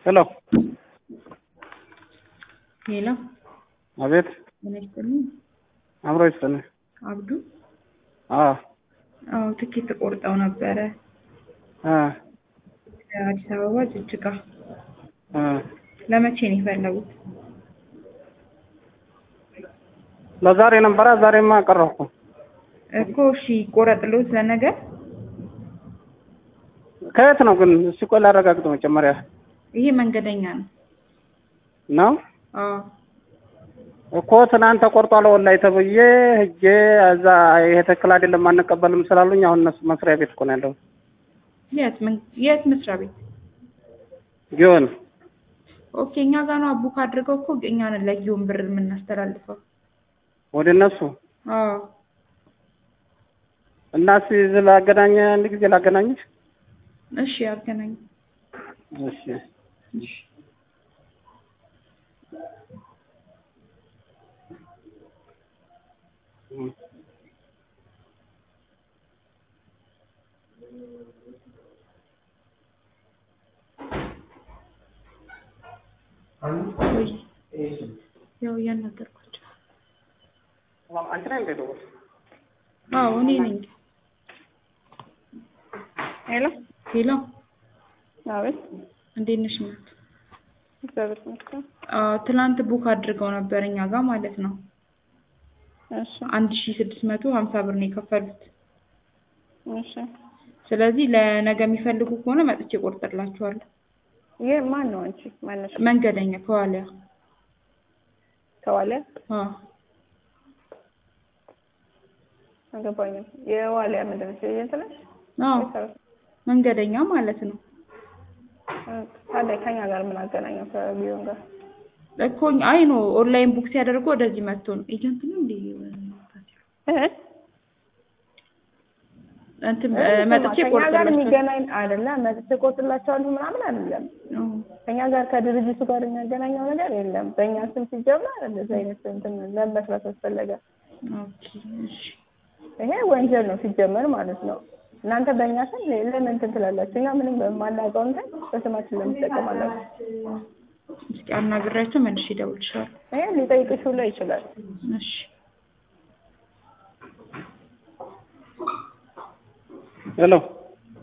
ሄሎ ሄሎ አቤት ምን ይስጥልኝ? አብሮ ይስጥልኝ። አብዱ አዎ አዎ ትኬት ቆርጠው ነበረ እ አዲስ አበባ ጅጅጋ እ ለመቼ ነው የፈለጉት? ለዛሬ ነበረ። ዛሬማ ቀረብኩ። እኮ እሺ ቆረጥሎት ለነገ ከየት ነው ግን? እስቲ ቆይ ላረጋግጥ መጀመሪያ ይሄ መንገደኛ ነው። ነው አዎ እኮ ትናንት ተቆርጧል ወላሂ ተብዬ ሂጄ እዛ ይሄ ትክክል አይደለም አንቀበልም ስላሉኝ አሁን እነሱ መስሪያ ቤት እኮ ነው ያለው የት ምን የት መስሪያ ቤት? ጊዮን ኦኬ እኛ ጋር ነው ቡክ አድርገው እኮ እኛ ነን ለጊዮን ብር የምናስተላልፈው። ወደ እነሱ አዎ እና እስኪ እዚህ ላገናኝ አንድ ጊዜ ላገናኝሽ። እሺ አገናኝ እሺ እሺ ወይ ያው እያናገርኳቸው አንቺ ነሽ እንደ ደወልሽ? አዎ እኔ ነኝ። ሄሎ ሄሎ አቤት። እንዴት ነሽ እናት? እግዚአብሔር ይመስገን። አዎ ትናንት ቡክ አድርገው ነበር እኛ ጋር ማለት ነው። እሺ አንድ ሺ ስድስት መቶ ሀምሳ ብር ነው የከፈሉት። እሺ። ስለዚህ ለነገ የሚፈልጉ ከሆነ መጥቼ እቆርጥላችኋለሁ። ይህ ማን ነው? አንቺ ማነሽ? መንገደኛ ከዋሊያ ከዋሊያ አዎ አልገባኝም። የዋሊያ ምንድን ነሽ? ኤጀንት ነሽ? አዎ መንገደኛ ማለት ነው ታዲያ ከኛ ጋር ምን አገናኘው ከቢዮን ጋር? እኮ አይ ነው ኦንላይን ቡክ ሲያደርጉ ወደዚህ መጥቶ ነው ኤጀንት ነው እንዴ እህ? እንትን እህ፣ መጥቼ ከኛ ጋር ቆርጥላችኋለሁ። የሚገናኝ አይደለም። መጥቼ ቆርጥላቸዋለሁ ምናምን አይደለም። አዎ ከኛ ጋር ከድርጅቱ ጋር የሚያገናኘው ነገር የለም። በእኛ ስም ሲጀመር እንደዚህ አይነት እንትን ለመስራት አስፈለገ። ኦኬ እሺ ይሄ ወንጀል ነው ሲጀመር ማለት ነው። እናንተ በእኛ ስም ለምን እንትን ትላላችሁ? እኛ ምንም በማናውቀው እንትን በስማችን ለምን ትጠቀማላችሁ? እስኪ አናግሬያቸው መልሼ እደውልልሻለሁ። ይሄ ሊጠይቅሽ ሁላ ይችላል። እሺ ሄሎ